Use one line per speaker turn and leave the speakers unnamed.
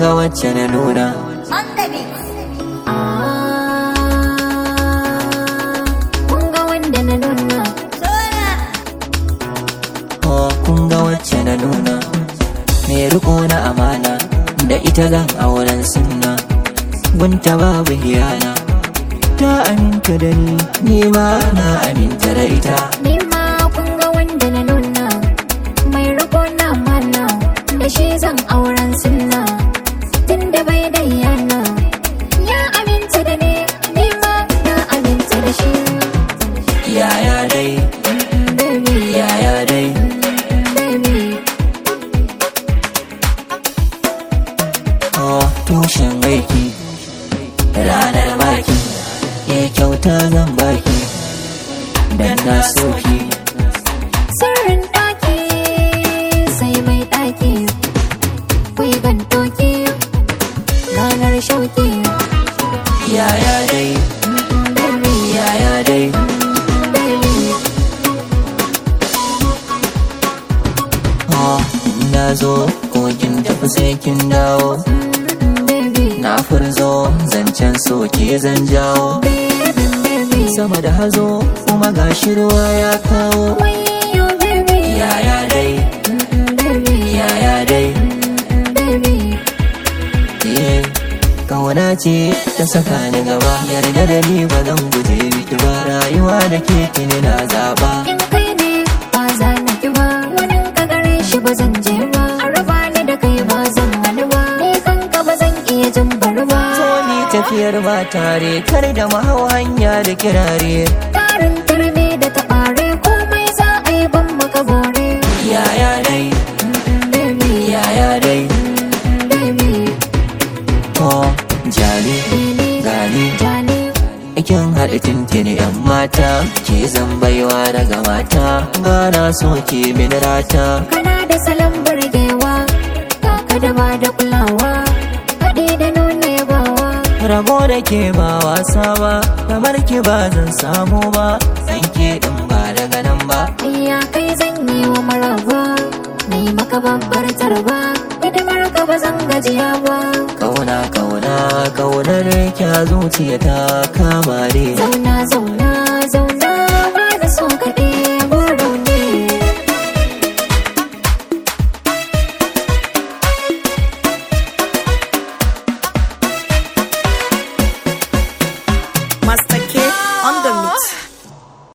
ga wacce na nuna
On the beat.
kun ga wanda na nuna
Soya.
oh kun ga wacce na nuna mai riko na amana da ita zan auren sunna gunta babu hiyana ta aminta da ni ni ma na aminta da ita
ni ma kun ga wanda na nuna mai riko na mana da shi zan auren sunna tun da bai da yana ya aminta da ni ni ma na aminta da shi
yaya dai
baby
yaya dai
baby
oh tushen aiki ranar baki ya kyauta zan baki dan na soki
sirrin ɗaki sai mai ɗaki kuyi gantoki ranar shauki
yaya dai
baby
yaya dai
baby
oh na zo kogin tafi sai kin dawo
baby
na furzo zancen soke zan jawo
baby baby
sama da hazo kuma gashi ruwa ya kawo
wayo baby
yaya dai
baby
yaya dai
baby
eh kauna ce ta saka ni gaba yarda da ni ba zan guje miki ba rayuwa da ke kini na zaba
in kai ne ba za na ki ba wani ka gare shi ba zan je ba a raba ni da kai ba zan hana ba ni kanka ba zan iya jin bari ba
so ni tafiyar ba tare kar da mahau hanya da kirare
tarin turmi da taɓare komai za a yi ban maka bore
yaya dai
baby
yaya dai
baby
oh jali
baby
gani
jani
Ikin haɗa tintini ‘yan mata, ke zan baiwa daga mata, ba na so ke min rata.
kana da salon burgewa kaka da ba da kulawa haɗe da nuna yabawa
Rabo da ke ba wasa ba, kamar ki ba zan samu ba, san ke ɗin ba daga nan ba.
iya kai zan yi wa maraba na yi maka babbar tarba hidimar ka ba zan gajiya ba
Kauna, kauna, kaunar kya zuciya ta kama ne.
zauna zauna